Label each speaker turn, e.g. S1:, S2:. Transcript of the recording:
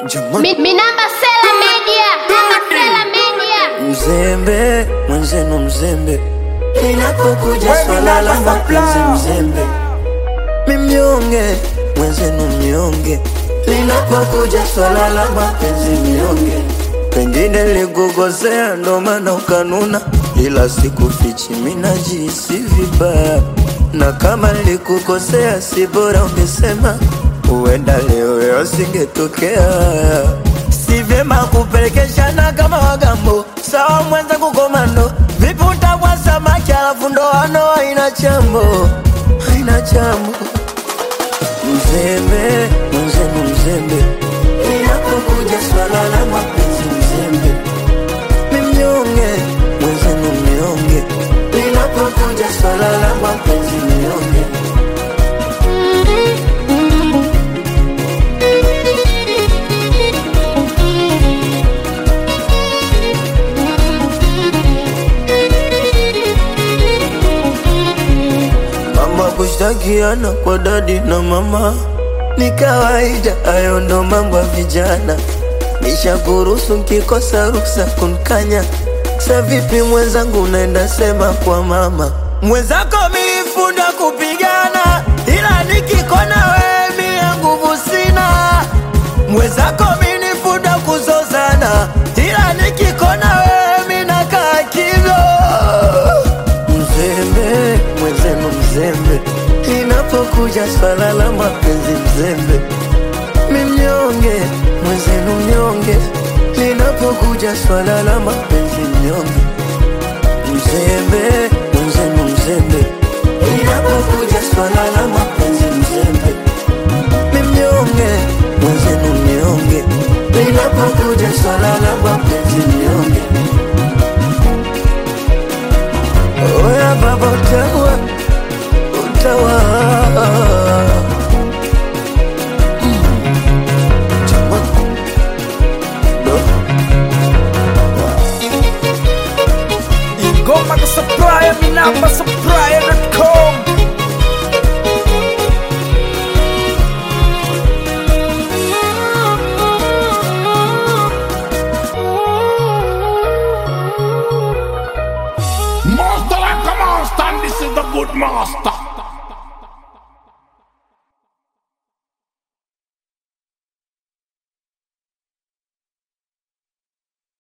S1: Mi, mi namba Sela Media, namba Sela Media.
S2: Mzembe mwenzenu mzembe, linapokuja swala la mapenzi mzembe, mi mnyonge mwenzenu mnyonge, linapokuja swala la mapenzi mnyonge. Pengine likukosea ndo maana ukanuna, ila sikufichi, mi najihisi vibaya, na kama likukosea si bora ungesema, huenda leo yo singetokea si vyema kupelekeshana kama wagambo. Sawa mwenzangu komando, vipi utavua samaki alafu ndoano haina chambo, haina chambo. Mzembe mwenzenu mzembe, inapokuja swala la mapenzi mzembe, mi mnyonge mwenzenu mnyonge, linapokuja swala la mapenzi mnyonge. Mambo ya kushtakiana kwa dadi na mama ni kawaida, hayo ndo mambo ya vijana. Nishakuruhusu nkikosa ruksa kunkanya. Sa vipi mwenzangu, unaenda sema kwa mama mwenzako, milifunda kupigana, ila nikikona wewe mia nguvu sina. Mwenzako minifunda kuzozana, ila nikikona wewe minakaa kimya mzembe mwenzenu mzembe, inapokuja swala la mapenzi mzembe, mi mnyonge mwenzenu mnyonge, linapokuja swala la mapenzi mnyonge, mzembe mwenzenu mzembe, inapokuja swala la mapenzi mzembe, mi mnyonge mwenzenu mnyonge, linapokuja swala la mapenzi mnyonge. Oya baba utawa utawa
S3: Ingoma ka supplier, mi namba supplier.com
S4: Master like a master, and this is the good master.